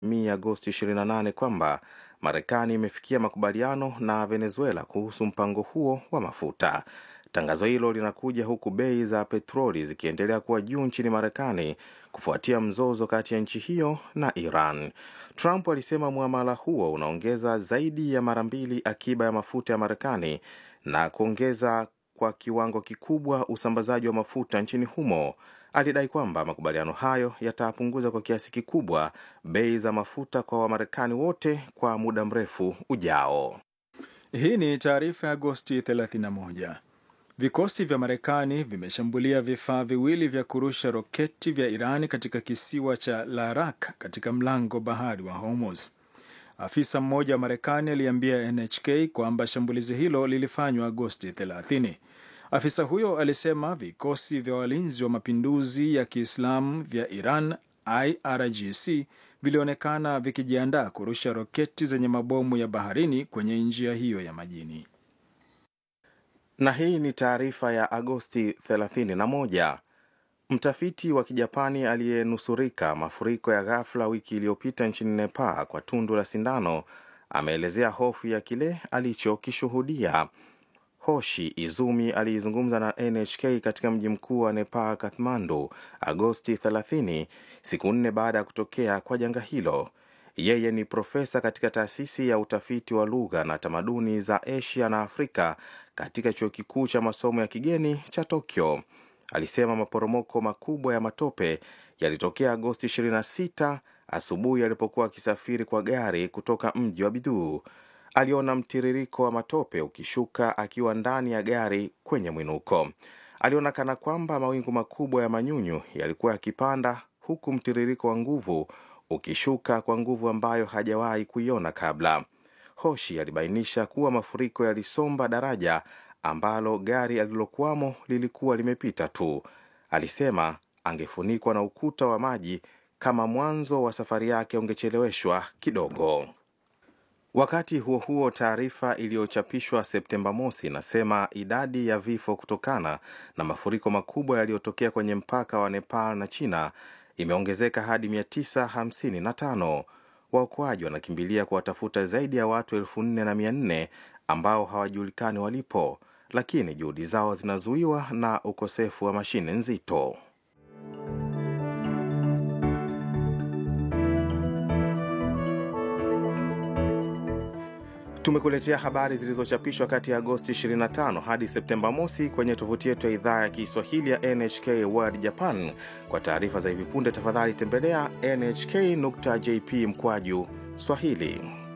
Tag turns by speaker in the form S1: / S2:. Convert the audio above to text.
S1: mi Agosti 28 kwamba Marekani imefikia makubaliano na Venezuela kuhusu mpango huo wa mafuta. Tangazo hilo linakuja huku bei za petroli zikiendelea kuwa juu nchini Marekani kufuatia mzozo kati ya nchi hiyo na Iran. Trump alisema muamala huo unaongeza zaidi ya mara mbili akiba ya mafuta ya Marekani na kuongeza kwa kiwango kikubwa usambazaji wa mafuta nchini humo. Alidai kwamba makubaliano hayo yatapunguza kwa kiasi kikubwa bei za mafuta kwa Wamarekani wote kwa muda mrefu ujao.
S2: Hii ni taarifa ya Agosti 31. Vikosi vya Marekani vimeshambulia vifaa viwili vya kurusha roketi vya Irani katika kisiwa cha Larak katika mlango bahari wa Hormuz. Afisa mmoja wa Marekani aliambia NHK kwamba shambulizi hilo lilifanywa Agosti 30. Afisa huyo alisema vikosi vya walinzi wa mapinduzi ya Kiislamu vya Iran IRGC vilionekana vikijiandaa kurusha roketi zenye mabomu ya baharini kwenye njia hiyo ya majini.
S1: Na hii ni taarifa ya Agosti 31. Mtafiti wa Kijapani aliyenusurika mafuriko ya ghafla wiki iliyopita nchini Nepal kwa tundu la sindano ameelezea hofu ya kile alichokishuhudia. Hoshi Izumi aliizungumza na NHK katika mji mkuu wa Nepal, Kathmandu, Agosti 30, siku nne baada ya kutokea kwa janga hilo. Yeye ni profesa katika taasisi ya utafiti wa lugha na tamaduni za Asia na Afrika katika chuo kikuu cha masomo ya kigeni cha Tokyo. Alisema maporomoko makubwa ya matope yalitokea Agosti 26 asubuhi alipokuwa akisafiri kwa gari kutoka mji wa Biduu. Aliona mtiririko wa matope ukishuka akiwa ndani ya gari kwenye mwinuko. Aliona kana kwamba mawingu makubwa ya manyunyu yalikuwa yakipanda, huku mtiririko wa nguvu ukishuka kwa nguvu ambayo hajawahi kuiona kabla. Hoshi alibainisha kuwa mafuriko yalisomba daraja ambalo gari alilokuwamo lilikuwa limepita tu. Alisema angefunikwa na ukuta wa maji kama mwanzo wa safari yake ungecheleweshwa kidogo. Wakati huo huo, taarifa iliyochapishwa Septemba mosi inasema idadi ya vifo kutokana na mafuriko makubwa yaliyotokea kwenye mpaka wa Nepal na China imeongezeka hadi 955. Waokoaji wanakimbilia kuwatafuta zaidi ya watu elfu nne na mia nne ambao hawajulikani walipo, lakini juhudi zao zinazuiwa na ukosefu wa mashine nzito. Tumekuletea habari zilizochapishwa kati ya Agosti 25 hadi Septemba mosi kwenye tovuti yetu ya idhaa ya Kiswahili ya NHK World Japan. Kwa taarifa za hivi punde, tafadhali tembelea nhk.jp mkwaju Swahili.